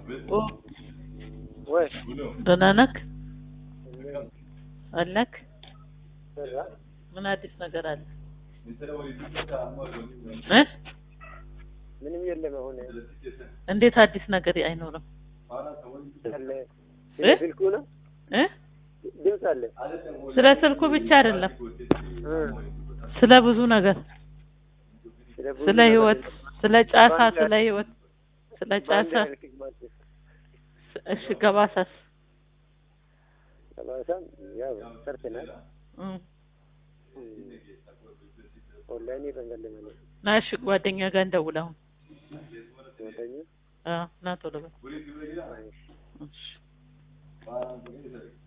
ኦ ወይ ደህና ነህ? አለክ? ሰራ ምን አዲስ ነገር አለ? እ ምንም የለም። አሁን እንዴት አዲስ ነገር አይኖርም? አለ እ? ስልኩ ነው እ ድምፅ አለ ስለ ስልኩ ብቻ አይደለም፣ እ ስለ ብዙ ነገር፣ ስለ ብዙ ስለ ነገር ህይወት፣ ስለ ጫሳ፣ በአንድ ስለ ህይወት፣ ስለ በአንድ ጫሳ። መልክ ማለት ነው። እሺ ገባሳስ? ጠባሳም ያው ሰርተናል። እ ኦንላይን ይበንገል ማለት ና እሺ ጓደኛ ጋር እንደውል አሁን። ወደኛ አዎ ና ቶሎ በል። አይሽ እሺ